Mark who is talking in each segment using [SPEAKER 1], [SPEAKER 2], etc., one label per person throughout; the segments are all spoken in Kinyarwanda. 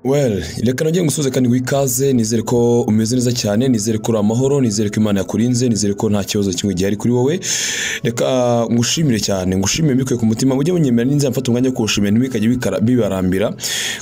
[SPEAKER 1] Well, reka nongere ngusuhuze kandi wikaze nizere ko umeze neza cyane nizere ko uri amahoro nizere ko imana yakurinze nizere ko nta kibazo kimwe gihari kuri wowe reka ngushimire cyane ngushimire mbikuye ku mutima mujye munyemera n'inzira mfata umwanya wo kuwushimira ntibikajye bikara- bibarambira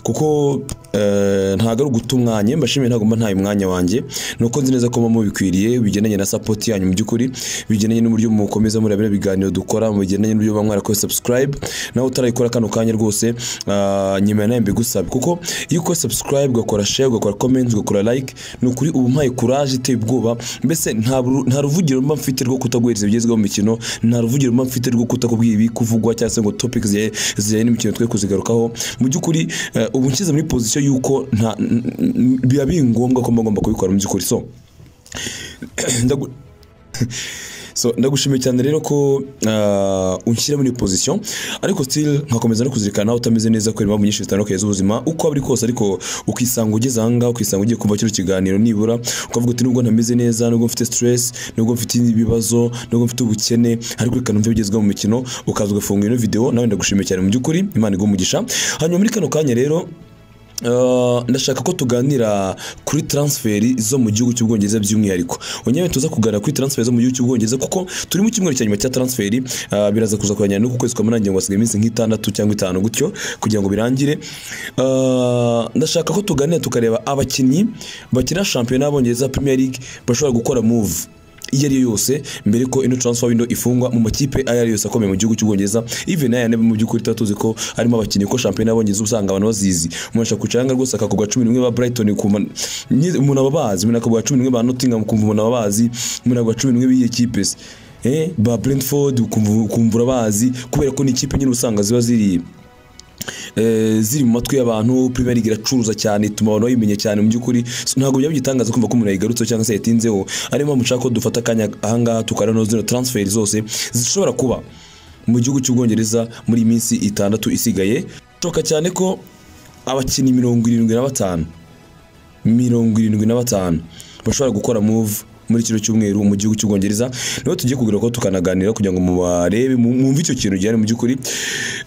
[SPEAKER 1] kuko eh, ntabwo ari uguta umwanya iyo mbashimiye ntabwo mba ntaye umwanya wanjye ni uko nzi neza ko muba mubikwiriye bigendanye na sapoti yanyu mu by'ukuri bigendanye n'uburyo mukomeza muri bino biganiro dukora bigendanye n'uburyo muba mwarakoze subscribe nawe utarayikora kano kanya rwose ah, nyemera nawe mbigusaba kuko iyo ukora subscribe ugakora share ugakora comment ugakora like ni ukuri uba umpaye courage iteye ubwoba mbese nta buru- nta ruvugiro mba mfite rwo kutaguhereza ibigezweho mu mikino nta ruvugiro mba mfite rwo kutakubwira ibi kuvugwa cyangwa se ngo topic zijyanye zijyanye n'imikino twe kuzigarukaho mu by'ukuri eh, ubu nshyize muri position y'uko nta n- n- biba bingombwa ko mba ngomba kubikora mu by'ukuri so ndagu- so ndagushimiye cyane rero ko ah, unshyira muri pozisiyo ariko still nkakomeza no kuzirikana nawe utameze neza kubera impamvu nyinshi zitandukanye z'ubuzima uko ari kose ariko ukisanga ugeze aha ngaha ukisanga ugiye kumva kino kiganiro nibura ukavuga uti nubwo ntameze neza nubwo mfite stress nubwo mfite ibibazo nubwo mfite ubukene ariko reka numve bigezweho mu mikino ukaza ugafunga ino video nawe ndagushimiye cyane mu by'ukuri imana iguhe umugisha hanyuma muri kano kanya rero Uh, ndashaka ko tuganira kuri transferi zo mu gihugu cy'ubwongereza by'umwihariko onyewe tuza kuganira kuri transferi zo mu gihugu cy'ubwongereza kuko turi mu cyumweru cya nyuma cya transferi uh, biraza kuza kurangirana n'uku kwezi kwa munani ngo hasigaye iminsi nk'itandatu cyangwa itanu gutyo kugira ngo birangire Uh, ndashaka ko tuganira tukareba abakinnyi bakina shampiyona y'abongereza premier league bashobora gukora move iyo ariyo yose mbere ko ino transfer window ifungwa mu makipe ayo ariyo yose akomeye mu gihugu cy'ubwongereza even aya nebe mu by'ukuri tuba tuzi ko harimo abakinnyi ko shampiyona y'abongereza usanga abantu bazizi umuntu ashaka kucanga rwose akakubwa cumi n'umwe ba brighton ukumva nyi- umuntu aba abazi umuntu akakubwa cumi n'umwe ba nottingham ukumva umuntu aba abazi umuntu akakubwa cumi n'umwe b'iyi kipe se eh ba brentford ukumva ukumva urabazi kubera ko ni ikipe nyine usanga ziba ziri eh, ziri mu matwi y'abantu Premier League iracuruza cyane ituma abantu bayimenya cyane mu by'ukuri So, ntabwo byaba bigitangaza kumva ko umuntu yayigarutseho cyangwa se yatinzeho ariyo mpamvu nshaka ko dufata akanya ahangaha tukaranoza zino transfer zose zishobora kuba mu gihugu cy'ubwongereza muri iyi minsi itandatu isigaye shoka cyane ko abakinnyi mirongo irindwi na batanu mirongo irindwi na batanu bashobora gukora move muri kino cyumweru mu gihugu cy'ubwongereza niho tugiye kugira ko tukanaganira kugira ngo mubarebe mu- mwumve icyo kintu gihari mu by'ukuri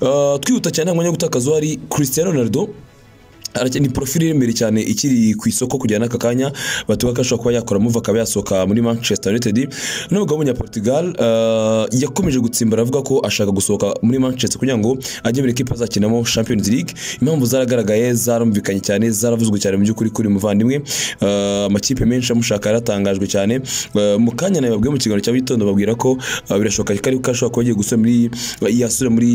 [SPEAKER 1] Ah, twihuta cyane nta mwanya wo gutakaza uhari christian ronaldo arake- ni profile iri imbere cyane ikiri ku isoko kujyana n'aka kanya batuga ko ashobora kuba yakora move akaba yasohoka muri manchester united n'umugabo w'umunyaportugal uh, yakomeje gutsimbara avuga ko ashaka gusohoka muri manchester kugira ngo ajye muri ekipa azakinamo champions league impamvu zaragaragaye zarumvikanye cyane zaravuzwe cyane mu by'ukuri kuri muvandimwe Ah, amakipe menshi amushaka yaratangajwe cyane Ah, mu kanya nawe babwiye mu kiganiro cya gitondo babwira ko ah, birashoboka ko ari ko ashobora kuba agiye gusubira muri yasubira muri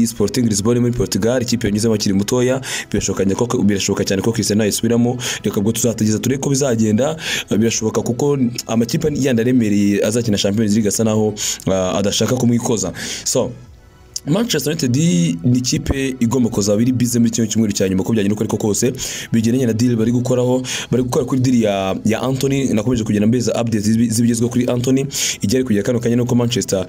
[SPEAKER 1] sporting lisbonne muri portugal ikipe yanyuzemo akiri mutoya birashoboka cyane ko- birashoboka cyane ko christian yasubiramo reka ubwo tuzategeza turebe ko bizagenda Ah, birashoboka kuko amakipe yandi aremereye azakina champions league asa naho ah, adashaka kumwikoza so Manchester United ni ikipe igomba kuzaba iri bize muri kino cyumweru cya nyuma uko byagenda uko ariko kose bigendanye na deal bari gukoraho bari gukora kuri deal ya, ya Anthony nakomeje kugenda mbeza updates z'ibi- z'ibigezweho kuri Anthony igera kujya kano kanya nuko Manchester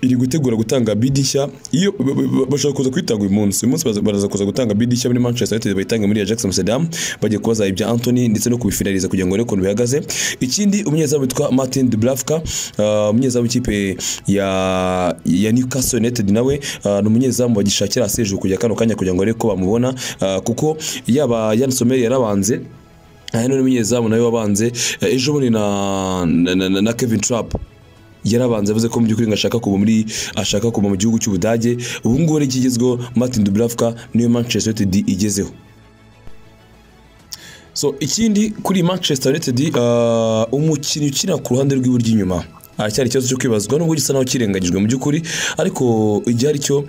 [SPEAKER 1] iri gutegura gutanga bid nshya iyo ba- ba- ba- bashaka kuza kuyitanga uyu munsi uyu munsi baza- baraza kuza gutanga bid nshya muri Manchester United bayitange muri Ajax Amsterdam bagiye kubaza ibya Anthony ndetse no kubifinaliza kugira ngo barebe ukuntu bihagaze ikindi umunyezamu witwa Martin Dubravka ah, umunyezamu w'ikipe ya ya Newcastle United nawe ah, ni umunyezamu bagishakira Serge kujya kano kanya kugira ngo barebe ko bamubona ah, kuko yaba Yann Sommer yarabanze aha none umunyezamu nawe wabanze eh, ejo bundi na, na, na, na Kevin Trapp yarabanza yavuze ko mu by'ukuri ngo ashaka kuva muri ashaka kuva mu gihugu cy'Ubudage ubu ngubu ari ikigezweho Martin Dubravka niyo Manchester United igezeho so ikindi kuri Manchester United ah, umukinnyi ukina ku ruhande rw'iburyo inyuma aracyari ikibazo cyo kwibazwa nubwo gisa naho kirengagijwe mu by'ukuri ariko igihari cyo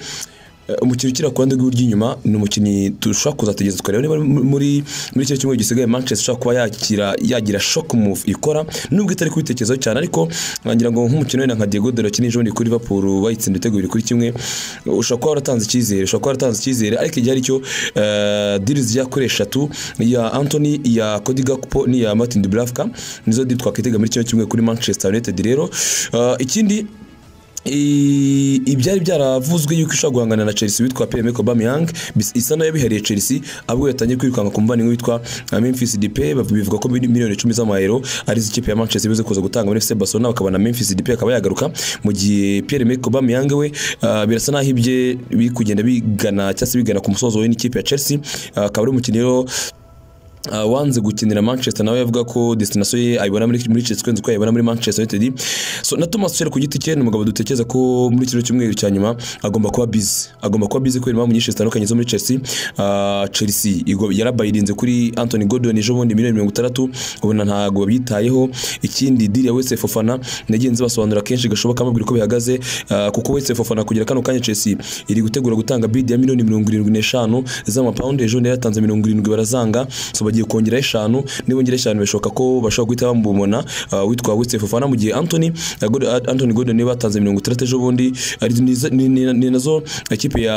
[SPEAKER 1] eh, umukinnyi ukina ku ruhande rw'iburyo inyuma ni umukinnyi dushobora kuzategereza tukareba niba muri muri icyo cyumweru gisigaye Manchester ushobora kuba yakira yagira shock move ikora nubwo itari kubitekerezaho cyane ariko ngira ngo nk'umukino wenda nka Diego Dalot kinije ubundi kuri Liverpool bayitsinda ibitego bibiri kuri kimwe ushobora kuba waratanze icyizere ushobora kuba waratanze icyizere ariko igihari cyo eh, deals yakora eshatu iya Anthony iya Cody Gakpo n'iya Martin Dubravka nizo deal twakwitega muri kino cyumweru kuri Manchester United rero eh, ikindi I- ibyari byaravuzwe yuko ishobora guhangana na Chelsea witwa Pierre Emerick Aubameyang bis- isa nayo bihariye Chelsea ahubwo yatangiye kwirukanka ku muvandimwe witwa uh, Memphis Depay bav- bivuga ko mili- miliyoni icumi z'amayero ari zo ikipe ya Manchester ibize kuza gutanga muri FC Barcelona bakabona Memphis Depay akaba yagaruka mu gihe Pierre Emerick Aubameyang we uh, birasa naho ibye biri kugenda bigana cyangwa se bigana ku musozo we n'ikipe ya Chelsea Uh, akaba ari umukinnyi rero Uh, wanze gukinira manchester nawe yavuga ko destination ye ayibona muri muri Chelsea kwenza uko ayibona muri manchester united so na thomas tuchel ku giti cye ni umugabo dutekereza ko muri kino cyumweru cya nyuma agomba kuba busy agomba kuba busy kubera impamvu nyinshi zitandukanye zo muri chelsea uh, chelsea igo- yarabayirinze kuri anthony gordon ejo bundi miliyoni mirongo itandatu ubona ntabwo babyitayeho ikindi diri ya wese fofana nagenzi basobanura kenshi gashoboka bambwira uko bihagaze uh, kuko wese fofana kugera kano kanya chelsea iri gutegura gutanga bid ya miliyoni mirongo irindwi n'eshanu z'amapawundi ejo bundi yaratanze mirongo irindwi barazanga so bagiye kongeraho eshanu nibongera eshanu bishoboka ko bashobora guhita bamubona uh, witwa Wesley Fofana mu gihe Anthony uh, God- uh, Anthony Gordon niwe batanze mirongo itandatu ejo bundi ari nizo- ni- ni ni nazo ikipe ya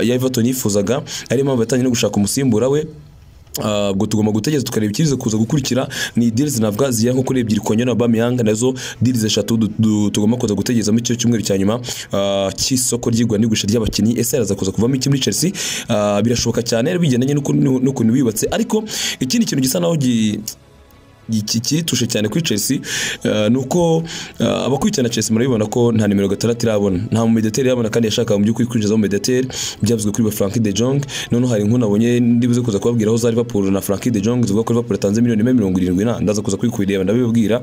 [SPEAKER 1] ya Everton yifuzaga ari impamvu yatangiye no gushaka umusimbura we Ah, ubwo tugomba gutegereza tukareba ikiza kuza gukurikira ni deals navuga ziya nko kuri ebyiri kongera Aubameyang nazo deals eshatu du- du- tugomba kuza gutegereza muri cyo cyumweru cya nyuma ah, cy'isoko ry'igura n'igurisha ry'abakinnyi ese araza kuza kuvamo iki muri Chelsea Ah, birashoboka cyane bigendanye n'uko- n'ukuntu biyubatse ariko ikindi kintu gisa naho gi- iki kiritushe cyane kuri Chelsea uh, nuko uh, abakurikirana Chelsea murabibona ko nta nimero gatandatu irabona nta mu mediateur irabona kandi yashakaga mu by'ukuri kwinjiza mu mediateur byavuzwe kuri ba Frankie de Jong none hari inkuru nabonye ndibuze kuza kubabwira aho za Liverpool na Frankie de Jong zivuga ko Liverpool yatanze miliyoni imwe mirongo irindwi na ndaza kuza kubikubireba ndabibabwira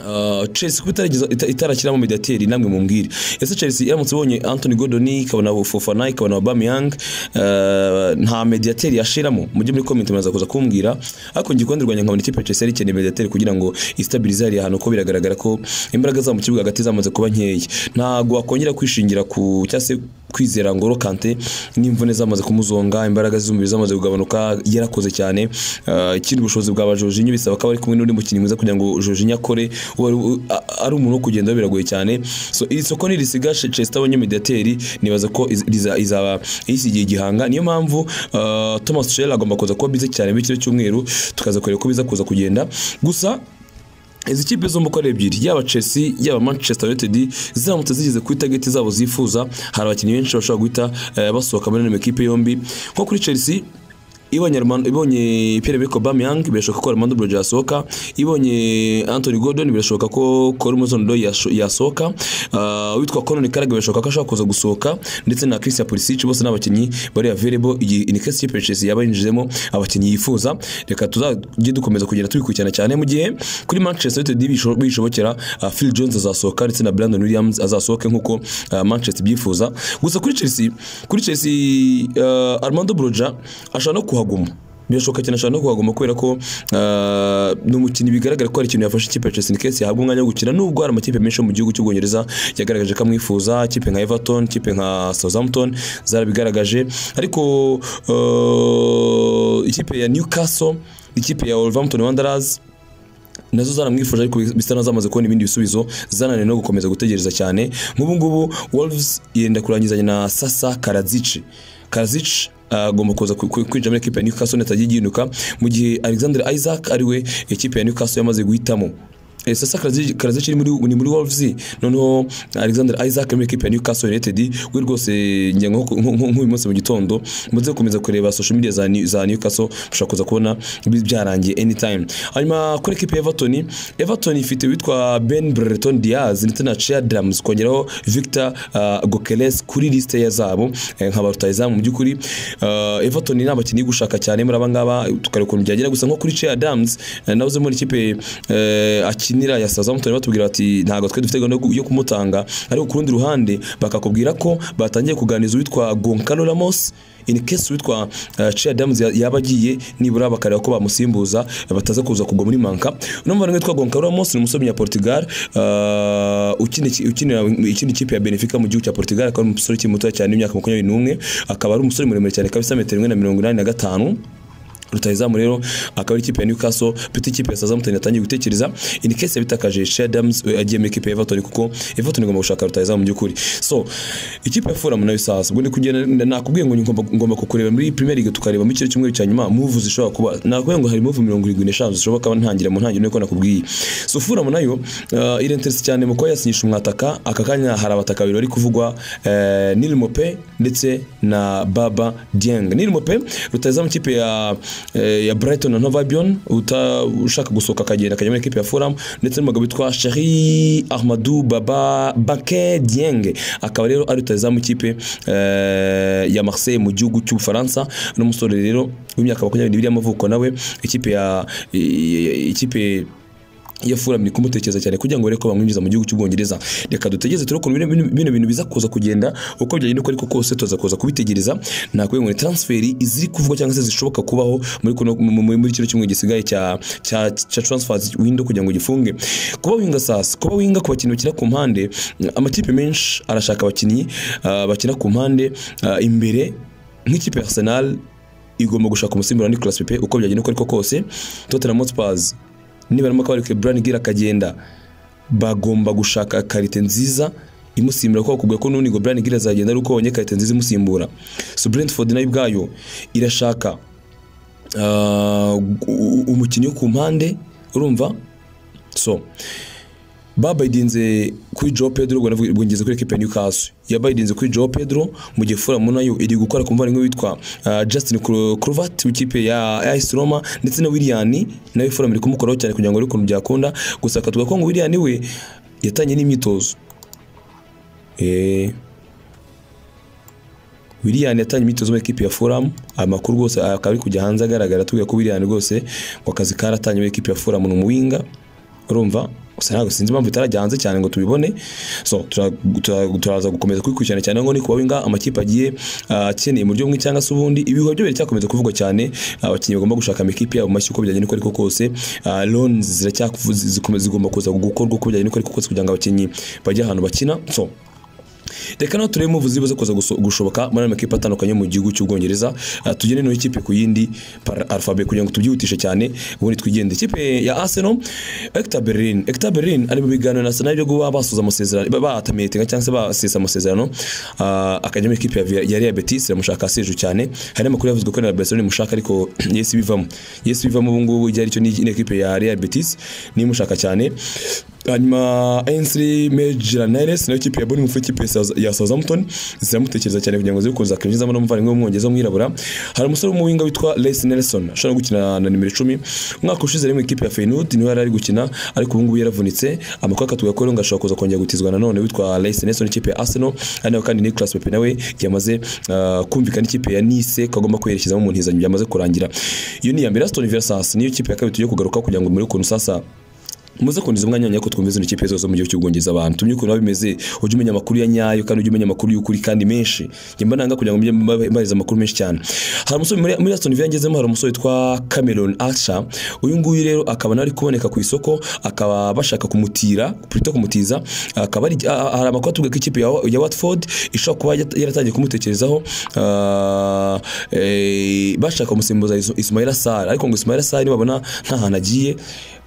[SPEAKER 1] Uh, Chelsea kuba itarageza- ita- itarakiramo mediateri namwe mumbwire ese Chelsea iramutse ibonye Anthony Gordon ikabona Fofana ikabona Aubameyang uh, nta mediateri yashiramo mujye muri comment muraza kuza kumbwira ariko ngiye kundi rwanya nkabona ikipe ya Chelsea yari ikeneye mediateri kugira ngo istabilize hariya hantu ko biragaragara ko imbaraga za mu kibuga hagati zamaze kuba nkeya ntago wakongera kwishingira ku cyangwa se kwizera Ngolo Kante n'imvune zamaze kumuzonga imbaraga z'umubiri zamaze kugabanuka yarakoze cyane uh, ikindi ubushobozi bwa Jorginho bisaba ko aba ari kumwe n'undi mukinnyi mwiza kugira ngo Jorginho akore uwo ari- u- a- ari umuntu wo kugenda biragoye cyane so iri soko nirisiga Chelsea abonye mediateri nibaza ko iz- riza- izaba isigiye gihanga niyo mpamvu uh, Thomas Tuchel agomba kuza kuba bize cyane muri kino cyumweru tukaza kureba uko biza kuza kugenda gusa izi kipe zombi uko ari ebyiri yaba Chelsea yaba Manchester United ziramutse zigeze kuri target zabo zifuza hari abakinnyi benshi bashobora guhita eh, basohoka muri ano makipe yombi nko kuri Chelsea ibonye Armand- ibonye Pierre Emerick Aubameyang birashoboka ko Armando Broja yasohoka ibonye Anthony Gordon birashoboka ko Colomozon Doi yasohoka ah, witwa Conor Karaga birashoboka ko ashobora kuza gusohoka ndetse na Christian Pulisic bose n'abakinnyi bari available igihe in case ikipe ya Chelsea yaba yinjijemo abakinnyi yifuza reka tuzajye dukomeza kugenda tubikurikirana cyane mu gihe kuri Manchester United bisho- bishobokera ah, Phil Jones azasohoka ndetse na Brandon Williams azasohoke nk'uko ah, Manchester byifuza gusa kuri Chelsea kuri Chelsea ah, Armando Broja ashobora no kuhaguma birashoboka cyane ashobora no kuhaguma kubera ko ah, ni umukinnyi bigaragara ko hari ikintu yafashe ikipe ya Chelsea in case yahabwa umwanya wo gukina nubwo hari amakipe menshi yo mu gihugu cy'Ubwongereza yagaragaje ko amwifuza ikipe nka Everton ikipe nka Southampton zarabigaragaje ariko ah, ikipe ya Newcastle ikipe ya Wolverhampton Wanderers nazo zaramwifuje ariko bisa naho zamaze kubona ibindi bisubizo zananiwe no gukomeza gutegereza cyane nk'ubu ngubu Wolves yenda kurangizanya na Sasa Karadzic Karadzic agomba kuza ku- ku- kwinjira muri ekipe ya Newcastle netagiye igihinduka mu gihe Alexander Isaac ariwe ekipe ya Newcastle yamaze guhitamo Eh, Sasa Karadzic Karadzic ni muri ni muri Wolves noneho Alexander Isaac muri ekipe ya Newcastle United we rwose njye nko- nko- nko- nk'uyu munsi mu gitondo muze gukomeza kureba social media za New- za Newcastle mushobora kuza kubona bi- byarangiye anytime hanyuma kuri ekipe ya Everton Everton ifite witwa Ben Brereton Diaz ndetse na Chea Drums kongeraho Victor uh, Gokeles kuri liste ya zabo eh, nka barutayizamu mu by'ukuri uh, Everton ni abakinnyi gushaka cyane muri aba ngaba tukareba ukuntu byagera gusa nko kuri Chea Drums eh, nawe uzi muri ikipe eh, akinira ya Southampton batubwira bati ntabwo twe dufite gahunda yo ku- yo kumutanga ariko ku rundi ruhande bakakubwira ko batangiye kuganiriza uwitwa Goncalo Ramos in case witwa uh, Chia Adams ya- yaba agiye nibura bakareba ko bamusimbuza bataza kuza kugwa muri manka uno muvandimwe witwa Goncalo Ramos ni umusomyi ya Portugal uh, ukinira ukinira ikindi kipe ya Benfica mu gihugu cya Portugal akaba ari umusore ukiri muto cyane w'imyaka makumyabiri n'umwe akaba ari umusore muremure cyane kabisa metero imwe na mirongo inani na gatanu rutahizamu rero akaba ari ikipe ya Newcastle bita ikipe ya Southampton yatangiye gutekereza in case bitakaje Shea Adams we agiye muri ikipe ya Everton kuko Everton igomba gushaka rutahizamu mu by'ukuri so ikipe ya Fulham nayo sasa ubwo ndi kugenda nakubwiye ngo ngomba ngomba kukureba muri Premier League tukareba mu cyiciro cyumweru cya nyuma move zishobora kuba nakubwiye ngo hari move 75 zishoboka ntangira mu ntangiriro niko nakubwiye so Fulham nayo uh, irenterese cyane mu kuba yasinyisha umwataka aka kanya hari abataka babiri bari kuvugwa uh, Neil Mope ndetse na Baba Dieng Neil Mope rutahizamu ikipe ya eh, ya Brighton na Novabion ushaka gusohoka akagenda akajya muri ikipe ya Fulham ndetse n'umugabo witwa Sheri Ahmadu Baba Bake Dieng akaba rero ari rutahizamu ikipe eh, ya Marseille mu gihugu cy'Ubufaransa n'umusore rero w'imyaka makumyabiri n'ibiri y'amavuko nawe ikipe ya ikipe iyo Fulham ni kumutekereza cyane kugira ngo barebe ko bamwinjiza mu gihugu cy'Ubwongereza reka dutegereze turebe ukuntu bino- bino- bino bintu biza kuza kugenda uko byagenda uko ariko kose tuza kuza kubitegereza nakubwiye ngo ni transfer iziri kuvugwa cyangwa se zishoboka kubaho muri kuno- mu- mu- muri kino cyumwe gisigaye cya cya cya transfer window kugira ngo gifunge kuba winga sasa kuba winga ku bakinnyi bakina ku mpande amakipe menshi arashaka abakinnyi ah, bakina ku mpande ah, imbere nk'ikipe ya Arsenal igomba gushaka umusimbura wa Nicolas Pepe uko byagenda uko ariko kose Tottenham Hotspurs nibarimo akabarike Brian Gill akagenda bagomba gushaka karite nziza imusimbura kuko kubwo ko n'ubundi ngo Brian Gill azagenda ari uko babonye karite nziza imusimbura so Brentford nayo ubwayo irashaka ah, u- umukinnyi wo ku mpande urumva so babaydinze kuri Joe Pedro ubwo navuga- ubwo ngeze kuri equipe ya Newcastle yabaydinze kuri Joe Pedro mu gihe Fulham nayo iri gukora ku muvandimwe witwa ah, Justin Kro- Kluivert w'ikipe ya AS Roma ndetse na Willian nawe Fulham iri kumukoraho cyane kugira ngo arebe ukuntu byakunda gusa twavuga ko ngo Willian we yatangiye n'imyitozo eh Willian yatangiye imyitozo muri equipe ya Fulham amakuru rwose akaba ari kujya hanze agaragara tubwira ko Willian rwose ngo akazi karatangiye muri equipe ya Fulham ni umuwinga urumva gusa ntabwo sinzi impamvu itarajya hanze cyane ngo tubibone so tura- tura- turaza gukomeza kubikurikirana cyane ngo ni kuba winga amakipe agiye ah, akeneye mu buryo bumwe cyangwa se ubundi ibihuha byo biracyakomeza kuvugwa cyane abakinnyi bagomba gushaka amakipe yabo mashya uko byagenda uko ariko kose Ah, loan ziracyakuvu- zikomeza- zigomba kuza gukorwa uko byagenda uko ariko kose kugira ngo abakinnyi bajye ahantu bakina so reka naho turebe muvuzi ziba zikoza guso- gushoboka muri ayo makipe atandukanye yo mu gihugu cy'ubwongereza Ah, tugende no ikipe ku yindi para alphabet kugira ngo tubyihutishe cyane ubundi twigende ikipe ya Arsenal Hector Bellerin Hector Bellerin ari mu biganiro na Arsenal byo kuba basoza amasezerano ba- batamiyete cyangwa se basesa amasezerano ah, akajya muri ikipe ya Villa- ya Real Betis iramushaka Serge cyane hari amakuru yavuzwe ko na Barcelona imushaka ariko yesi bivamo yesi bivamo ubu ngubu ijya aricyo ni ekipe ya Real Betis nimushaka cyane hanyuma Ainsley Maitland-Niles nayo ikipe ya Bournemouth ikipe ya South- ya Southampton ziramutekereza cyane kugira ngo zikuza kwinjizamo n'umuvandimwe w'umwongereza w'umwirabura hari umusore w'umuwinga witwa Lace Nelson ashobora gukina na nimero 10 umwaka ushize ari mu ikipe ya Feyenoord niwe yari ari gukina ariko ubu ngubu yaravunitse amakuru akatuga ko rero ngo ashobora kuza kongera gutizwa nanone witwa Lace Nelson ikipe ya Arsenal ari nawe kandi Nicolas Pepe nawe yamaze ah, kumvikana ikipe ya Nice ko agomba kwerekezamo mu ntizanyo byamaze kurangira iyo ni iya mbere Aston Villa sasa niyo kipe ya kabiri tugiye kugaruka kugira ngo muri ukuntu sasa muze kundiza umwanya wanyu ko twumve zino kipe zose mu gihugu cy'ubwongereza abantu tumye ukuntu biba bimeze ujye umenya amakuru ya nyayo kandi ujye umenya amakuru y'ukuri kandi menshi njye mba nanga kugira ngo mujye mba- mbariza amakuru menshi cyane hari umusore muri muri Aston Villa ngezemo hari umusore witwa Cameron Archer uyu nguyu rero akaba nawe ari kuboneka ku isoko akaba bashaka kumutira plutôt kumutiza akaba ari ah, hari amakuru atuvuga ko ikipe ya, ya Watford ishobora kuba yat- yaratangiye kumutekerezaho ah, eh, bashaka kumusimbuza Is- Ismaila Sarr ariko ngo Ismaila Sarr nibabona nta hantu agiye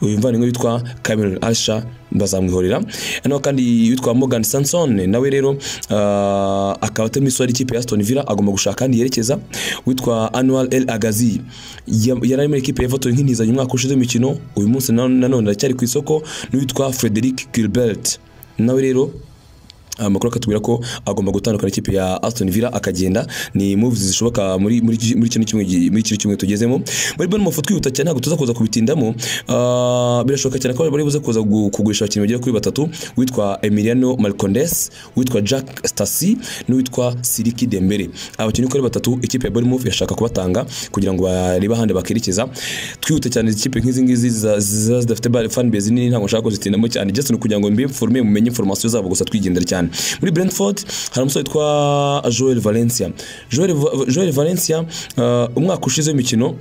[SPEAKER 1] uyu mvandimwe witwa Cameron Asha bazamwihorera naho kandi witwa Morgan Sanson nawe rero ah, akaba atari muri ikipe ya Aston Villa agomba gushaka kandi yerekeza witwa Anwar El Agazi Ya- yari ari muri ikipe ya Everton nk'intizanyo umwaka ushize imikino uyu munsi na- nanone aracyari ku isoko n'uwitwa Frederic Gilbert nawe rero amakuru akatubwira ko agomba gutandukana ikipe ya Aston Villa akagenda ni moves zishoboka muri muri muri kino kimwe gi- muri kino kimwe tugezemo muri Bournemouth twihuta cyane ntabwo tuza kuza kubitindamo Ah, birashoboka cyane ko bari buze kuza gu- kugurisha abakinnyi bagera kuri batatu witwa Emiliano Marcondes witwa Jack Stasi n'uwitwa Siriki Dembele abakinnyi uko ari batatu ikipe ya Bournemouth irashaka kubatanga kugira ngo barebe ahandi bakerekeza twihute cyane ikipe nk'izi ngizi ziza- ziza zidafite ba- fan base nini ntabwo nshaka kuzitindamo cyane just ni kugira ngo mbe informe mumenye information zabo gusa twigendera cyane muri Brentford hari umusore witwa Joel Valencia Joel, Va- Joel Valencia ah, umwaka ushize w'imikino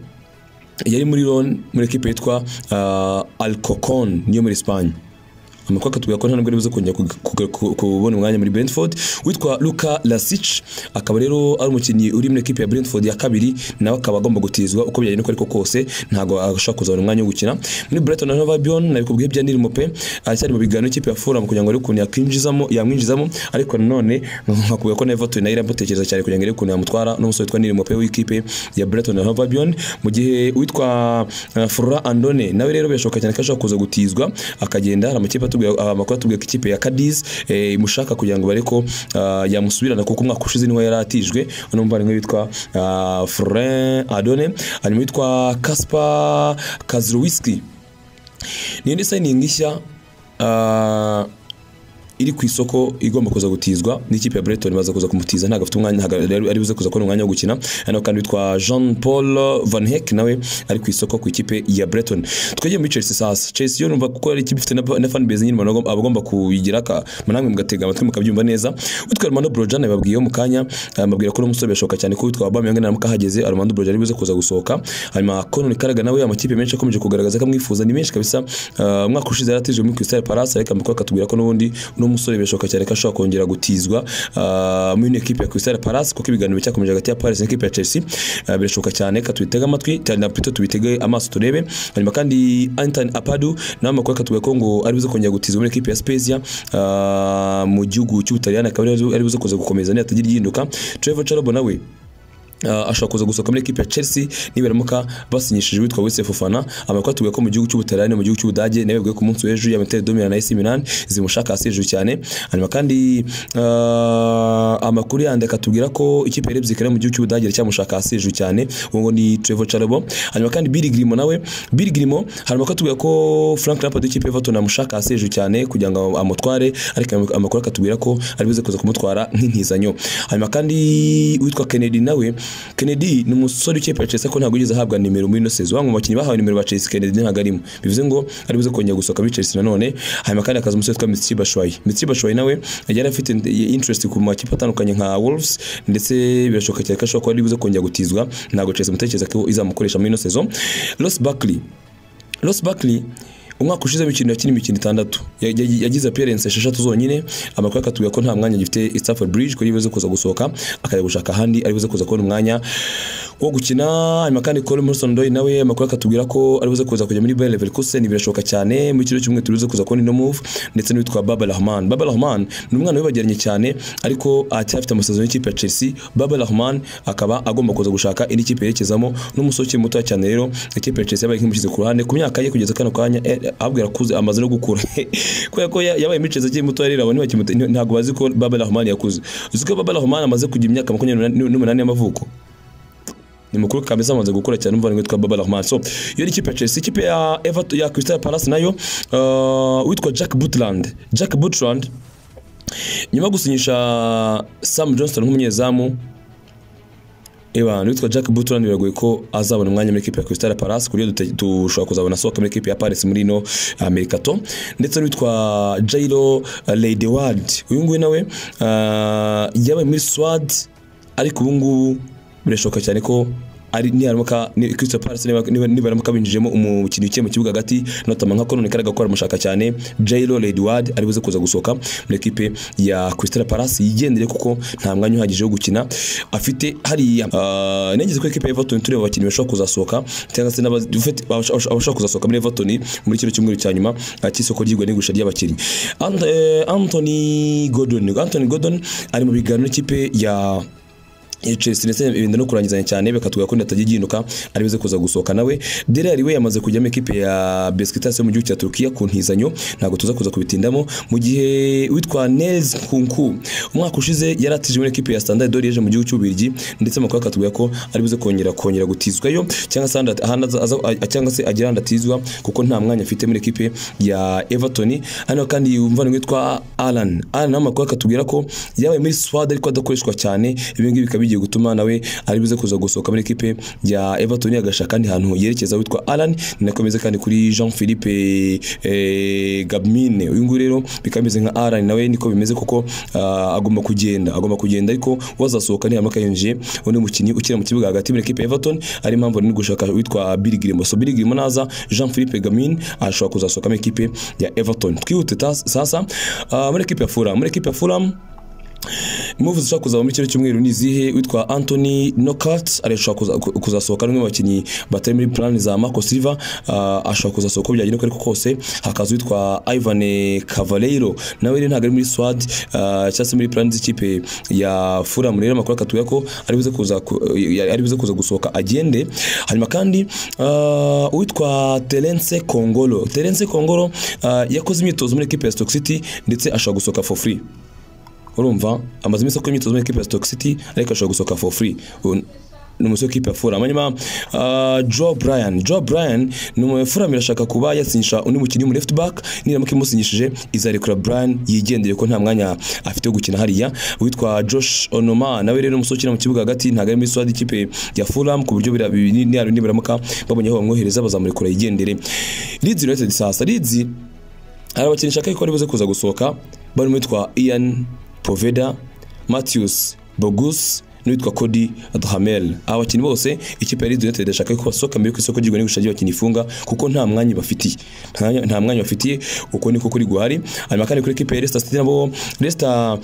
[SPEAKER 1] yari muri Lyon muri ekipe yitwa uh, Alcocon niyo muri Espagne amakuru akatubwira ko nta nubwo aribuze kongera kuga- kuga- ku- kubona umwanya muri Brentford witwa Luka Lasic akaba rero ari umukinnyi uri muri ekipe ya Brentford ya kabiri nawe akaba agomba gutizwa uko byagenda uko ariko kose ntabwo ashobora kuzabona umwanya wo gukina muri Brighton na Hove Albion nabikubwiye byanirimo pe aracyari mu biganiro ikipe ya Fulham kugira ngo arebe ukuntu yakwinjizamo yamwinjizamo ariko nanone nkakubwira ko na Everton nayo iramutekereza cyane kugira ngo arebe ukuntu yamutwara n'umusore witwa Nirimo pe w'ikipe ya Brighton na Hove Albion mu gihe witwa uh, Flora Andone nawe rero birashoboka cyane ko ashobora kuza gutizwa akagenda hari amakipe atubwira ah, amakuru atubwira ko ikipe ya Cadiz eh, imushaka kugira ngo bareko yamusubirana kuko umwaka ushize niho yari atijwe uno muvandimwe witwa uh, Florian Andone harimo witwa Kasper Kazlowski ni indi sayiningi nshya ah, iri ku isoko igomba kuza gutizwa n'ikipe ya Brighton baza kuza kumutiza ntabwo afite umwanya ntabwo ari- ari buze kuza kubona umwanya wo gukina hano kandi witwa Jean Paul Van Heck nawe ari ku isoko ku ikipe ya Brighton twegeye muri Chelsea sasa Chelsea yo numva kuko ari ikipe ifite na, na fan base nyine umuntu agomba- abagomba kuyigira ka namwe mugatega amatwi mukabyumva neza witwa Armando Brojana babwiye mu kanya ah, bambwira ko uno musore birashoboka cyane ko witwa Aubameyang naramukahageze Armando Brojana ari buze kuza gusohoka hanyuma Conor Karaga nawe amakipe menshi akomeje kugaragaza ko amwifuza ni menshi kabisa Ah, umwaka ushize yaratijwe muri Crystal Palace ariko amakuru akatubwira ko n'ubundi uno musore birashoboka cyane ko ashobora kongera gutizwa ah, muri ino ekipe ya Crystal Palace kuko ibiganiro bicyakomeje hagati ya Paris n'ikipe ya Chelsea Ah, birashoboka cyane ka tubitega amatwi cyane na pito tubitege amaso turebe hanyuma kandi Anthony Apadu nawe amakuru akatubwira ko ngo ari buze kongera gutizwa muri ekipe ya Spezia ah, mu gihugu cy'Ubutaliyani akaba ari- ari buze kuza gukomeza nihatagira ihinduka Trevor Chalobah nawe Uh, ashobora kuza gusohoka muri ekipe ya Chelsea nibaramuka basinyishije witwa Wesley Fofana amakuru atubwira ko mu gihugu cy'Ubutaliyani mu gihugu cy'Ubudage nawe bwiye ku munsi w'ejo ya Inter de Milan na AC Milan zimushaka hasi hejuru cyane hanyuma kandi uh, amakuru yandi akatubwira ko ikipe ya Leipzig iri mu gihugu cy'Ubudage iracyamushaka hasi hejuru cyane uwo ngo ni Trevor Chalobah hanyuma kandi Billy Grimo nawe Billy Grimo hari amakuru atubwira ko Frank Lampard w'ikipe ya Everton amushaka hasi hejuru cyane kugira ngo amutware ariko amakuru amakuru akatubwira ko ari buze kuza kumutwara nk'intizanyo hanyuma kandi witwa Kennedy nawe Kennedy ni umusore w'ikipe ya Chelsea ko ntabwo yigeze ahabwa nimero muri ino sezo bamwe mu bakinnyi bahawe nimero ba Chelsea Kennedy ntabwo arimo bivuze ngo ari buze kongera gusohoka muri Chelsea nanone hanyuma kandi akaza umusore witwa Mitsui Bashwai Mitsui Bashwai nawe yari afite interest ku makipe atandukanye nka Wolves ndetse birashoboka cyane ko ashobora kuba ari buze kongera gutizwa ntabwo Chelsea mutekereza ko izamukoresha muri ino sezo Ross Barkley Ross Barkley umwaka ushize imikino yakina imikino itandatu Ya- ya- yagize appearance esheshatu zonyine amakuru akatubwira ko nta mwanya agifite i Stamford Bridge ko yibuze kuza gusohoka akajya gushaka ahandi ari buze kuza kubona umwanya wo gukina hanyuma kandi Cole Morrison Doy nawe amakuru akatubwira ko ari buze kuza kujya muri Bayer Leverkusen birashoboka cyane muri kino cyumwe turuze kuza kubona ino move ndetse n'uwitwa Baba Rahman Baba Rahman ni umwana wibageranye cyane ariko acyafite amasezerano y'ikipe ya Chelsea Baba Rahman akaba agomba kuza gushaka indi kipe yerekezamo n'umusore ukiri muto cyane rero ikipe ya Chelsea yabaye nkimushyize ku ruhande ku myaka ye kugeza kano kanya eh, ababwira kuze amaze no gukura kubera ko ya- yabaye muri Chelsea akiri muto rero abantu ntibakimuta- ntabwo bazi ko Baba Rahman yakuze uzi ko Baba Rahman amaze kugira imyaka makumyabiri n'umunani y'amavuko ni mukuru kameze amaze gukora cyane umva witwa Baba Rahman so iyo ni ikipe ya Chelsea ikipe ya Everton ya Crystal Palace nayo uh, witwa Jack Butland Jack Butland nyuma yo gusinyisha Sam Johnston nk'umunyezamu Ewa, witwa Jack Butland biragoye ko azabona umwanya muri ekipe ya Crystal Palace ku buryo dute- dushobora kuzabona sohoka muri ekipe ya Paris muri ino Americato ndetse n'uwitwa Jairo Leidewald uyu nguyu nawe ah, yabaye muri Swad ariko ubu ngubu birashoboka cyane ko ari niharamuka ni- Crystal Palace niba- niba- nibaramuka binjijemo umukinnyi ukiye mu kibuga hagati notama nka Konone Karaga ko aramushaka cyane Jairo Leidewald ari buze kuza gusohoka muri ekipe ya Crystal Palace yigendere kuko nta mwanya uhagije wo gukina afite hariya Ah, nigeze ko ekipe ya Everton tureba abakinnyi bashobora kuzasohoka cyangwa se n'abazi- ufite- abasho- abasho- abashobora kuzasohoka muri Everton muri kino cyumweru cya nyuma ah, cy'isoko ry'igura n'igurisha ry'abakinnyi Ant- eh, Anthony Gordon Anthony Gordon ari mu biganiro n'ikipe ya ya Chelsea ndetse ibinda no kurangizanya cyane bakatubwira ko ndatajya igihinduka ari buze kuza gusohoka nawe Delali we yamaze kujya mu ikipe ya Besiktas yo mu gihugu cya Turkiya ku ntizanyo ntabwo tuza kuza kubitindamo mu gihe witwa Nels Kunku umwaka ushize yaratije muri ikipe ya Standard de Liège mu gihugu cy'Ubirigi ndetse amakuru akatubwira ko ari buze kongera kongera gutizwayo cyangwa se ahandi- ahandi aza- aza- a- cyangwa se agira ahandi atizwa kuko nta mwanya afite muri ikipe ya Everton hano kandi umva witwa Alan Alan nawe amakuru akatubwira ko yabaye muri Swad ariko adakoreshwa cyane ibi ngibi bikaba bijyanye bigiye gutuma nawe ari buze kuza gusohoka muri ekipe ya Everton agashaka kandi hantu yerekeza witwa Alan ninakomeza kandi kuri Jean Philippe eh, Gabmine uyu nguyu rero bikaba bimeze nka Alan nawe niko bimeze kuko ah, agomba kugenda agomba kugenda ariko wazasohoka nihama akayinjiye undi mukinnyi ukina mu kibuga hagati muri ekipe ya Everton ari impamvu nari gushaka witwa Billy Gilmo so Billy Gilmo naza Jean Philippe Gamin ashobora kuzasohoka muri ekipe ya Everton twihute tas- sasa ah, muri ekipe ya Fulham muri ekipe ya Fulham Move zishobora kuzaba muri kino cyumweru ni izihe witwa Anthony Knockout arashobora kuza- ku- kuzasohoka n'umwe mu bakinnyi batari muri plan za Marco Silva ah, ashobora kuzasohoka uko byagenda uko ariko kose hakaza witwa Ivan Cavaleiro nawe rero ntabwo ari muri squad ah, cyangwa se muri plan z'ikipe ya Fulham rero amakuru akatubwira ko ari buze kuza ku- eh, ari buze kuza gusohoka agende hanyuma kandi ah, uwitwa Terence Kongolo Terence Kongolo ah, yakoze imyitozo muri equipe ya Stoke City ndetse ashobora gusohoka for free urumva amaze iminsi akora imyitozo muri ekipe ya Stoke City ariko ashobora gusohoka for free Ubu ni umusore w'ikipe ya Fulham hanyuma uh, Joe Bryan Joe Bryan ni umuntu Fulham irashaka kuba yatsinyisha undi mukinnyi mu left back niramuka imusinyishije izarekura Bryan yigendeye ko nta mwanya afite wo gukina hariya witwa Josh Onoma nawe rero umusore ukina mu kibuga hagati ntago ari muri squad y'ikipe ya Fulham ku buryo bira- ni- ni yarundi baramuka babonye aho bamwohereza bazamurekura yigendere Leeds United sasa Leeds hari abakinnyi nshaka yuko aribuze kuza gusohoka barimo witwa Ian Poveda Matthews Bogus n'uwitwa Cody Duhamel aba bakinnyi bose ikipe ya Leeds United irashaka ko basohoka mbere y'uko isoko ry'igura n'igurisha ry'abakinnyi ifunga kuko nta mwanya bafitiye nta mwanya- nta mwanya bafitiye uko niko kuri guhari hanyuma kandi kuri ikipe ya Leicester City nabo Leicester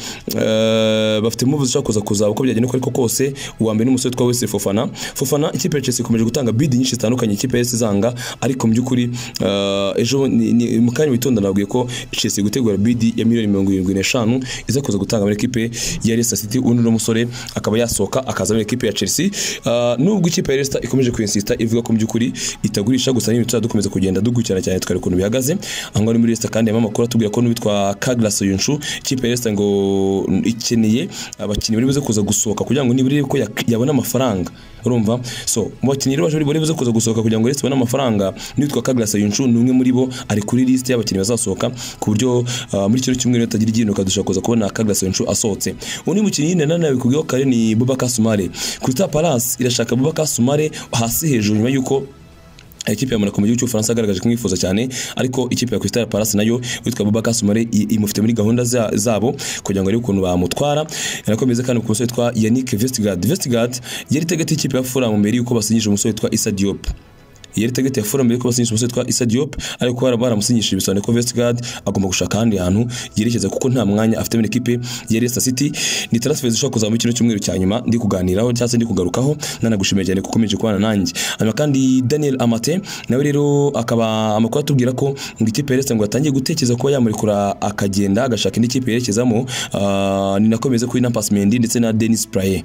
[SPEAKER 1] eh, bafite move zishobora kuza kuzaba uko byagenda uko ariko kose uwa mbere ni umusore witwa Wesley Fofana Fofana ikipe ya Chelsea ikomeje gutanga bid nyinshi zitandukanye ikipe ya Leicester zanga ariko mu by'ukuri eh, ejo ni- ni- mu kanya witonda nabwiye ko Chelsea gutegura bid ya miliyoni mirongo irindwi n'eshanu iza kuza gutanga muri ekipe ya Leicester City undi ni umusore akaba yasohoka akaza muri ekipe ya Chelsea Ah, nubwo ikipe ya Leicester ikomeje kwinsista ivuga ko mu by'ukuri itagurisha gusa n'ibintu tuzajya dukomeza kugenda dukurikirana cyane tukareba ukuntu bihagaze aho ngaho ni muri Leicester kandi harimo amakuru atubwira ko n'uwitwa Kaglas Yunshu ikipe ya Leicester ngo ikeneye abakinnyi bari buze kuza gusohoka kugira ngo nibura ko yak- yabona amafaranga urumva so mu bakinnyi rero baje bari buze kuza gusohoka kugira ngo Leicester ibone amafaranga n'uwitwa Kaglas Yunshu ni umwe muri bo ari kuri list y'abakinnyi bazasohoka ku buryo ah, muri kino cyumweru hatagira igihinduka dushobora kuza kubona Kaglas Yunshu asohotse undi mukinnyi nyine nanone yabikubwiyeho kare ni Bubakar Sumare Crystal Palace irashaka Bubakar Sumare hasi hejuru nyuma y'uko ikipe ya Monaco mu gihugu cy'Ubufaransa yagaragaje kumwifuza cyane ariko ikipe ya Crystal Palace nayo witwa Boubacar Soumare i- imufite muri gahunda za- zabo kugira ngo arebe ukuntu bamutwara yanakomeza kandi ku musore witwa Yannick Vestergaard Vestergaard yari tegeti ikipe ya Fulham mbere yuko basinyije umusore witwa Issa Diop yari tegeti ya Fulham mbere yuko basinyije umusore witwa Issa Diop ariko bara- baramusinyishije bisobanuye ko Vestergaard agomba gushaka ahandi hantu yerekeza kuko nta mwanya afite muri ekipe ya Leicester City ni transfer zishobora kuzaba mu kino cyumweru cya nyuma ndi kuganiraho cyangwa se ndi kugarukaho nanagushimiye cyane kuko ukomeje kubana nanjye hanyuma kandi Daniel Amate nawe rero akaba amakuru atubwira ko ngo ikipe ya Leicester ngo yatangiye gutekereza kuba yamurekura akagenda agashaka indi kipe yerekezamo ah, ni nakomeze kuri Nampas Mendy ndetse na Dennis Praye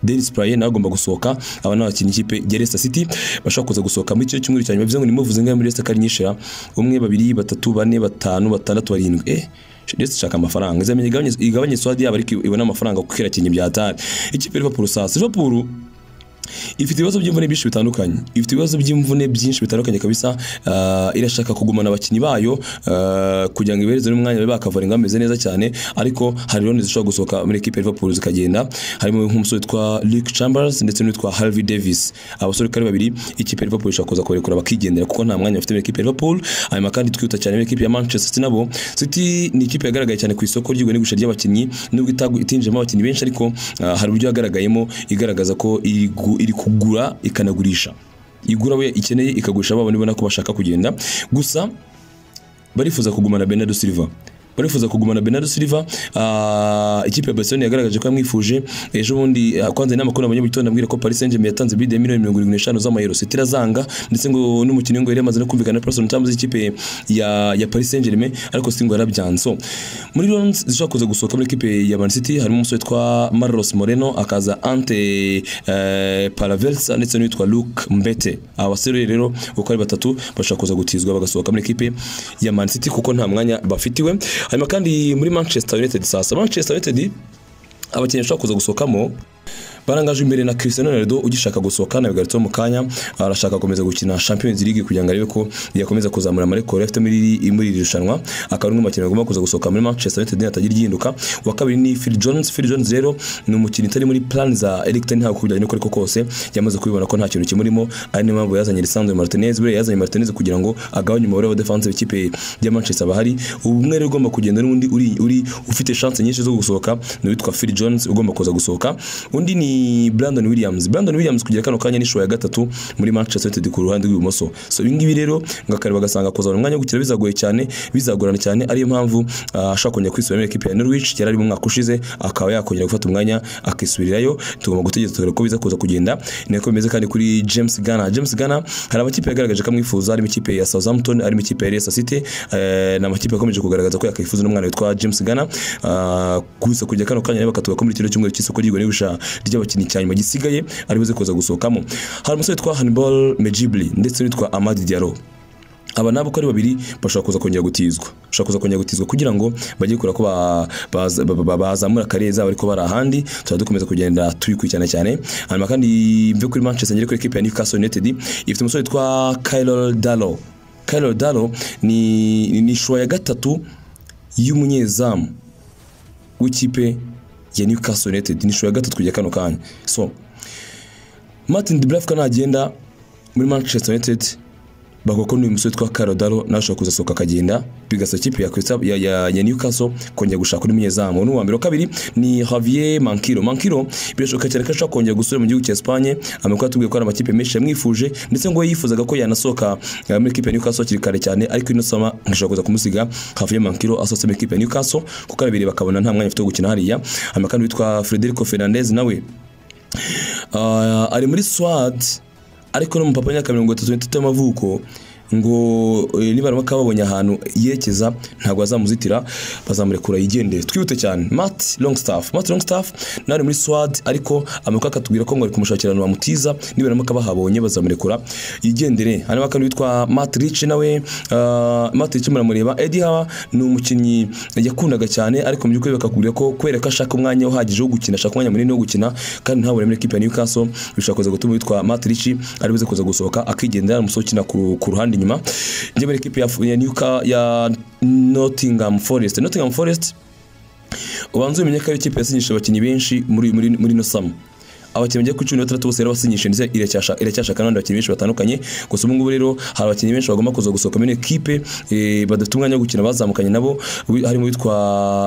[SPEAKER 1] Dennis Praye nawe agomba gusohoka aba ni abakinnyi ikipe ya Leicester City bashobora kuza gusohoka muri cyo cyumweru cyane bivuze ngo nimuvuze ngo muri Leicester kari nyishira umwe babiri batatu bane batanu batandatu barindwi eh Leicester ishaka amafaranga izamenye igabanye igabanye swadi yabo ariko ibona amafaranga kuko irakinnye bya tari ikipe ya Liverpool sasa Liverpool ifite ibibazo by'imvune byinshi bitandukanye ifite ibibazo by'imvune byinshi bitandukanye kabisa Ah, irashaka kugumana abakinnyi bayo ah, kugira ngo ibereze n'umwanya babe bakavura ingo bameze neza cyane ariko hari loni zishobora gusohoka muri ekipe ya Liverpool zikagenda harimo nk'umusore witwa Luke Chambers ndetse n'uwitwa Harvey Davis abasore uko ari babiri ikipe ya Liverpool ishobora kuza kubarekura bakigendera kuko nta mwanya bafite muri ekipe ya Liverpool hanyuma kandi twihuta cyane muri ekipe ya Manchester City nabo City ni ikipe yagaragaye cyane ku isoko ry'igura n'igurisha ry'abakinnyi nubwo itagu- itinjiyemo abakinnyi benshi ariko ah, hari uburyo yagaragayemo igaragaza ko iri gu- iri kugura ikanagurisha igura we ikeneye ikagurisha babona ibona ko bashaka kugenda gusa barifuza kugumana Bernardo Silva barifuza kugumana Bernardo Silva ah, ikipe ya Barcelona yagaragaje ko yamwifuje ejo bundi ah, kwanza inama kuri abanyabitondo ambwira ko Paris Saint-Germain yatanze bid ya miliyoni 75 z'amayero City irazanga ndetse ngo n'umukinnyi ngo yari amaze no kumvikana na Preston Tams ikipe ya ya Paris Saint-Germain ariko si ngo yarabyanze so muri Lons zishobora kuza gusohoka muri ekipe ya Man City harimo umusore witwa Marlos Moreno akaza Ante eh, Paravelsa ndetse n'uwitwa Luke Mbete aba basore rero uko ari batatu bashobora kuza gutizwa bagasohoka muri ekipe ya Man City kuko nta mwanya bafitiwe hanyuma kandi muri Manchester United sasa Manchester United abakinnyi bashobora kuza gusohokamo barangajwe imbere na Cristiano Ronaldo ugishaka gusohoka na bigarutse mu kanya arashaka gukomeza gukina Champions League kugira ngo arebe ko yakomeza kuzamura amarekoro afite muri iri- muri iri rushanwa akaba ari umwe mu bakinnyi bagomba kuza gusohoka muri Manchester United atagira iryinduka wa kabiri ni Phil Jones Phil Jones rero ni umukinnyi utari muri plan za Erik ten Hag kubijyanye n'uko ariko kose yamaze kubibona ko nta kintu kimurimo ari niyo mpamvu yazanye Lisandro Martinez buriya yazanye Martinez kugira ngo agabanye umubare wa defense w'ikipe ya Manchester bahari umwe rero ugomba kugenda n'undi uri uri ufite chance nyinshi zo gusohoka ni uwitwa Phil Jones ugomba kuza gusohoka undi ni Brandon Williams Brandon Williams kugira kano kanya ni show ya gatatu muri Manchester United ku ruhande rw'ibumoso so ibi ngibi rero ngo akareba agasanga kuzana umwanya wo gukina bizagoye cyane bizagorana cyane ariyo mpamvu ah, ashaka kongera kwisubira muri ekipe ya Norwich yari ari mu mwaka ushize akaba yakongera gufata umwanya akisubirirayo tugomba gutegereza turebe ko biza kuza kugenda ni nako bimeze kandi kuri James Garner James Garner hari amakipe yagaragaje ko amwifuza harimo ikipe ya Southampton harimo ikipe ya Leicester City eh, ni amakipe akomeje kugaragaza ko yakwifuza n'umwana witwa James Garner Ah, gusa kujya kano kanya rero bakatuba ko muri kino cyumweru cy'isoko ry'igura n'igurisha ry'abakinnyi cyane nyuma gisigaye ari buze kuza gusohokamo hari umusore witwa Hannibal Mejibli ndetse n'uwitwa Amadi Diallo aba nabo uko ari babiri bashobora kuza kongera gutizwa bashobora kuza kongera gutizwa kugira ngo bajye kureba ko ba- baza- ba- ba- bazamura kariye zabo ariko bari ahandi tuba dukomeza kugenda tubikurikirana cyane hanyuma kandi mve kuri manchester ngere kuri ekipe ya newcastle united ifite umusore witwa kyle dalo kyle dalo ni ni- ni shuwa ya gatatu y'umunyezamu w'ikipe ya newcastle united ni shuwa ya gatatu kujya kano kanya so martin de brafka nagenda muri manchester united bavuga ko n'uyu musore witwa Karodaro nawe ashobora kuzasohoka akagenda bigasa ikipe ya, Crystal- ya, ya, ya Newcastle kongera gushaka undi munyezamu uwo ni uwa mbere wa kabiri ni Javier Mankiro Mankiro birashoboka cyane ko ashobora kongera gusubira mu gihugu cya Espagne amakuru atubwiye ko hari amakipe menshi yamwifuje ndetse ngo we yifuzaga ko yanasohoka eh, muri ekipe ya Newcastle hakiri kare cyane ariko ino sama ngashobora kuza kumusiga Javier Mankiro asohotse muri ekipe ya Newcastle kuko ababiri bakabona nta mwanya afite wo gukina hariya hanyuma kandi witwa Federico Fernandez nawe Ah, ari muri swad ariko no mu papa myaka mirongo itatu n'itatu y'amavuko ngo eh, nibaramuka babonye ahantu yerekeza ntabwo bazamuzitira bazamurekura yigendere twihute cyane Matt Longstaff Matt Longstaff nawe ari muri swad ariko amakuru akatubwira ko ngo ari kumushakira ahantu bamutiza nibaramuka bahabonye bazamurekura yigendere hanyuma kandi witwa Matt Rich nawe ah, Matt Rich muramureba Eddie Howe ni umukinnyi yakundaga cyane ariko mu by'ukuri bakakubwira ko kubera ko ashaka umwanya uhagije wo gukina ashaka umwanya munini wo gukina kandi ntabone muri ekipe ya Newcastle bishobora kuza gutuma witwa Matrici ari buze kuza gusohoka akigendera umusohokina ku ruhande inyuma njye muri ekipe ya ya Newcastle ya Nottingham Forest Nottingham Forest ubanza umenye ko ari ikipe yasinyishije abakinnyi benshi muri muri muri ino samu abakinnyi bagera kuri cumi na batandatu bose rero basinyishije ndetse iracyasha- iracyashaka n'abandi bakinnyi benshi batandukanye gusa ubu ngubu rero hari abakinnyi benshi bagomba kuza gusohoka muri ekipe eh, badafite umwanya wo gukina bazamukanye nabo wi- harimo uwitwa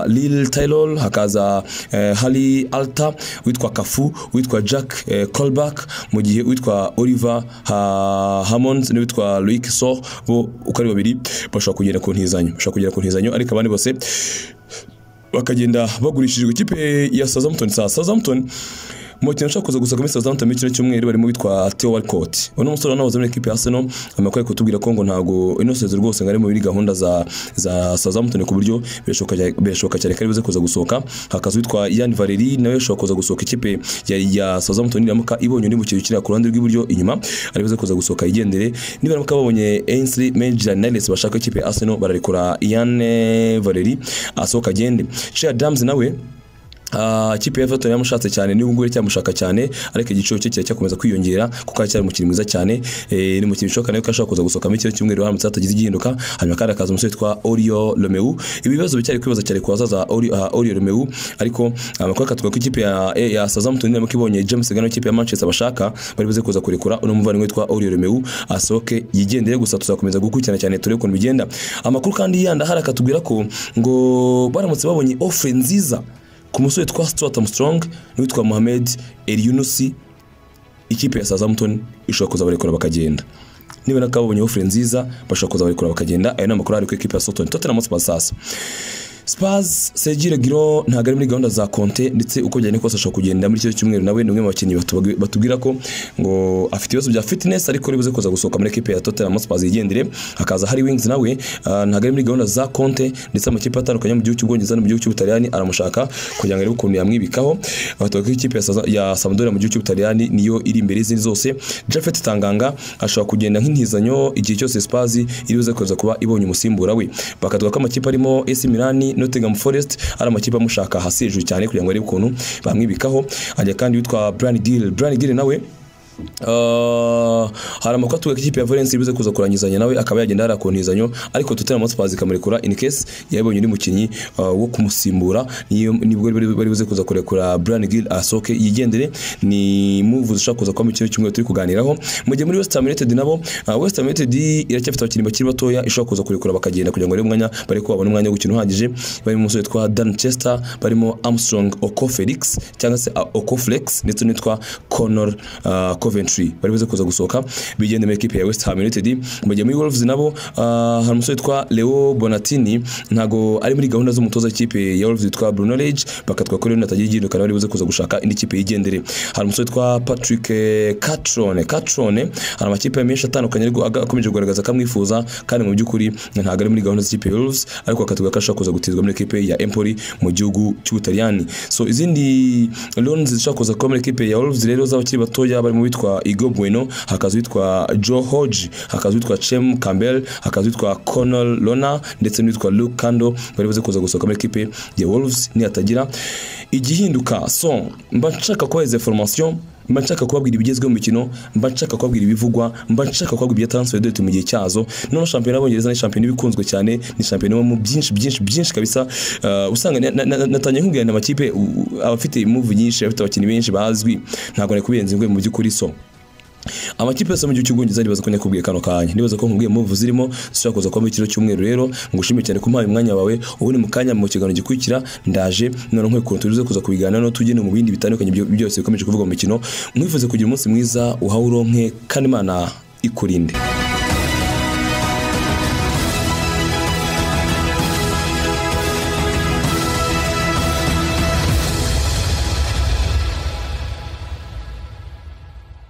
[SPEAKER 1] Lil Taylor hakaza eh, Harry Alter uwitwa Kafu uwitwa Jack eh, Colback mu gihe uwitwa Oliver ha, Hammond n'uwitwa Loic So bo uko ari babiri bashobora kugera ku ntizanyo bashobora kugera ku ntizanyo ariko abandi bose bakagenda bagurishijwe ikipe ya Southampton sa Southampton mu kintu ashaka kuza gusa muri Southampton muri kino cyumweru barimo bitwa Theo Walcott uno musore wanahoze muri ekipe ya Arsenal amakuru ari kutubwira ko ngo ntago ino sezo rwose ngo ari muri gahunda za za Southampton ku buryo birashoboka birashoboka cyane ko aribuze kuza gusohoka hakaza witwa Ian Valery nawe ashobora kuza gusohoka ikipe ya, ya Southampton niramuka ibonye undi mukino ukinira ku ruhande rw'iburyo inyuma aribuze kuza gusohoka yigendere nibaramuka babonye Ainsley Maitland Niles bashaka ikipe ya Arsenal bararekura Ian eh, Valery asohoka agende Shea Adams nawe Ah, ikipe ya Everton yamushatse cyane niba ngubu cyamushaka cyane ariko igiciro cye kiracyakomeza kwiyongera kuko aracyari umukinnyi mwiza cyane eh, ni umukinnyi bishoboka nawe ko ashobora kuza gusohoka muri kino cyumweru haramutse hatagize igihinduka hanyuma kandi hakaza umusore witwa Orio Romeu ibi bibazo bicyari kwibaza cyane ku bazaza Ori- ah, Orio Romeu ariko amakuru akatuvuga ko ikipe ya, eh, ya Southampton niramo kibonye James Gano ikipe ya Manchester bashaka bari buze kuza kurekura uno muvandimwe witwa Orio Romeu asohoke yigendere gusa tuzakomeza gukurikirana cyane turebe ukuntu bigenda amakuru kandi yandi ahari akatubwira ko ngo baramutse babonye offre nziza ku musore witwa Stuart Armstrong n'uwitwa Mohamed El Yunusi ikipe ya Southampton ishobora kuza barekura bakagenda niba nako babonye ofure nziza bashobora kuza barekura bakagenda ayo ni amakuru ari ku ikipe ya Southampton Tottenham Hotspur sasa Spurs Sergio Reguilon ntabwo ari muri gahunda za Conte ndetse uko byane kose ashobora kugenda muri cyo cyumweru nawe ni umwe mu bakinnyi batubwi- batubwira ko ngo afite ibibazo bya fitness ariko ari buze kuza gusohoka muri ekipe ya Tottenham Hotspur yigendere hakaza Harry Wings nawe ah, ntabwo ari muri gahunda za Conte ndetse amakipe atandukanye yo mu gihugu cy'Ubwongereza no mu gihugu cy'Ubutaliyani aramushaka kugira ngo arebe ukuntu yamwibikaho abatoka ko ikipe ya Saza- ya Sampdoria mu gihugu cy'Ubutaliyani niyo iri imbere y'izindi zose Jafet Tanganga ashobora kugenda nk'intizanyo igihe cyose Spurs iri buze kuza kuba ibonye umusimbura we bakatwa ko amakipe arimo AC Milan Nottingham Forest ari amakipe amushaka hasi hejuru cyane kugira ngo arebe ukuntu bamwibikaho hajya kandi witwa Brian Gill Brian Gill nawe Uh, hari amakuru atuwe ko ikipe ya Valence ibize kuza kurangizanya nawe akaba yagenda hari akontizanyo ariko Tottenham Hotspur ikamurekura in case yabonye undi mukinyi uh, wo kumusimbura niyo nibwo bari bari buze kuza kurekura Brian Gill asoke yigendere ni move zishaka kuza kwama ikintu kimwe turi kuganiraho mu gihe muri West Ham United nabo uh, West Ham United iracyafite abakinnyi bakiri batoya ishobora kuza kurekura bakagenda kugira ngo arebe umwanya bari ko babone umwanya wo gukina uhagije barimo umusore witwa Dan Chester barimo Armstrong Okofelix cyangwa se Okoflex ndetse n'uwitwa Connor uh, Coventry bari buze kuza gusohoka bigendera ekipe ya West Ham United mu gihe muri Wolves nabo uh, hari umusore witwa Leo Bonatini ntago ari muri gahunda z'umutoza w'ikipe ya Wolves witwa Bruno Lage bakatwa ko rero natagiye igindukana bari buze kuza gushaka indi kipe yigendere hari umusore witwa Patrick eh, Catrone Catrone hari amakipe menshi atandukanye ariko aga- akomeje kugaragaza ko amwifuza kandi mu by'ukuri ntago ari muri gahunda z'ikipe ya Wolves ariko akatwa ko ashaka kuza gutizwa muri ekipe ya Empoli mu gihugu cy'Ubutaliyani so izindi loans zishaka kuza kuba muri ekipe ya Wolves rero z'abakiri batoya barimo witwa Igo Bueno hakaza witwa Joe Hodge hakaza witwa Chem Campbell hakaza witwa Connell Lona ndetse n'uwitwa Luke Kando bari buze kuza gusohoka muri ekipe ya Wolves nihatagira igihinduka so mba nshaka kubahereza formation mba nshaka kubabwira ibigezweho mu mikino mba nshaka kubabwira ibivugwa mba nshaka kubabwira ibya transfer date mu gihe cyazo noneho shampiyona y'abongereza ni shampiyona iba ikunzwe cyane ni shampiyona ibamo byinshi byinshi byinshi kabisa Uh, usanga na- na- na- natangiye nkubwirana amakipe u- u- abafite imuvu nyinshi abafite abakinnyi benshi bazwi ntabwo nari kubirenza ingwe mu by'ukuri so amakipe yose mu gihugu cy'ubwongereza nibaza ko nakubwiye kano kanya nibaza ko nkubwiye move zirimo zishobora kuza kuba mu kiro cy'umweru rero ngushimire cyane ko mpaye umwanya wawe ubundi mu kanya mu kiganiro gikurikira ndaje none nkwiye ukuntu tuze kuza kubiganira no tugende mu bindi bitandukanye byo- byose bikomeje kuvugwa mu mikino mwifuze kugira umunsi mwiza uhawe uronke kandi imana ikurinde